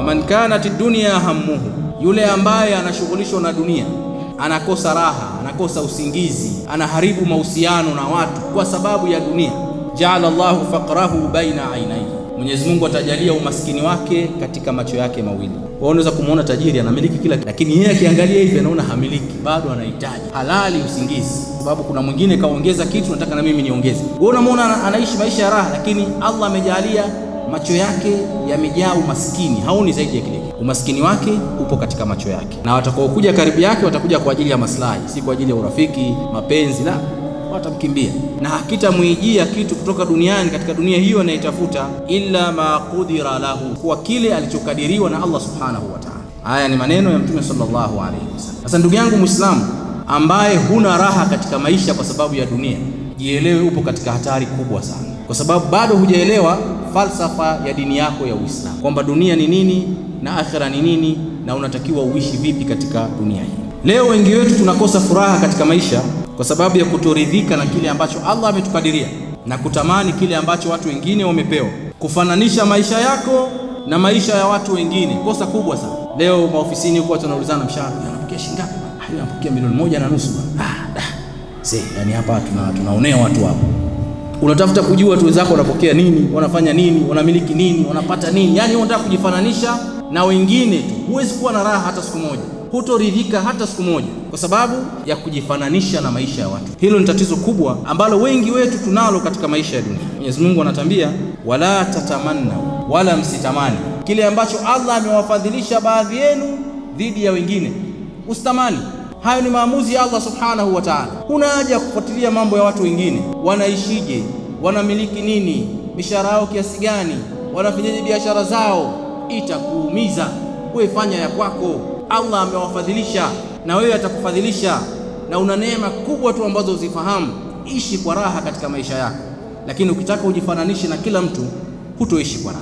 faman kanat dunya hammuhu, yule ambaye anashughulishwa na dunia anakosa raha, anakosa usingizi, anaharibu mahusiano na watu kwa sababu ya dunia. Jaala Allahu faqrahu baina ainaihi, Mwenyezi Mungu atajalia umaskini wake katika macho yake mawili. Wao unaweza kumwona tajiri anamiliki kila kitu, lakini yeye akiangalia hivi anaona hamiliki, bado anahitaji halali usingizi, sababu kuna mwingine kaongeza kitu, nataka na mimi niongeze. Wewe unamwona anaishi maisha ya raha, lakini Allah amejalia macho yake yamejaa umaskini, haoni zaidi ya kile. Umaskini wake upo katika macho yake, na watakaokuja karibu yake watakuja kwa ajili ya maslahi, si kwa ajili ya urafiki, mapenzi, la watamkimbia na hakitamwijia kitu kutoka duniani katika dunia hiyo anaitafuta, illa ma qudira lahu, kwa kile alichokadiriwa na Allah subhanahu wa ta'ala. Haya ni maneno ya Mtume sallallahu alaihi wasallam. Sasa ndugu yangu Muislamu ambaye huna raha katika maisha kwa sababu ya dunia, jielewe upo katika hatari kubwa sana, kwa sababu bado hujaelewa falsafa ya dini yako ya Uislamu, kwamba dunia ni nini na akhira ni nini na unatakiwa uishi vipi katika dunia hii. Leo wengi wetu tunakosa furaha katika maisha kwa sababu ya kutoridhika na kile ambacho Allah ametukadiria na kutamani kile ambacho watu wengine wamepewa, kufananisha maisha yako na maisha ya watu wengine. Kosa kubwa sana. Leo maofisini huko watu wanaulizana mshahara, anapokea shilingi ngapi? Ah, anapokea milioni moja na nusu. Ah, da. Se, yani hapa tuna tunaonea watu hapo. Unatafuta kujua tu wenzako wanapokea nini, wanafanya nini, wanamiliki nini, wanapata nini. Yani unataka kujifananisha na wengine tu. Huwezi kuwa na raha hata siku moja hutoridhika hata siku moja, kwa sababu ya kujifananisha na maisha ya watu. Hilo ni tatizo kubwa ambalo wengi wetu tunalo katika maisha ya dunia. Mwenyezi Mungu anatambia, wala tatamanna, wala msitamani kile ambacho Allah amewafadhilisha baadhi yenu dhidi ya wengine. Usitamani. Hayo ni maamuzi ya Allah subhanahu wa ta'ala. Huna haja ya kufuatilia mambo ya watu wengine, wanaishije, wanamiliki nini, mishahara yao kiasi gani, wanafanyaje biashara zao. Itakuumiza. Wewe fanya ya kwako. Allah amewafadhilisha na wewe atakufadhilisha, na una neema kubwa tu ambazo uzifahamu. Ishi kwa raha katika maisha yako, lakini ukitaka ujifananishe na kila mtu, hutoishi kwa raha.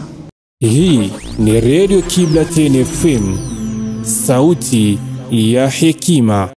Hii ni Radio Kibla FM, sauti ya hekima.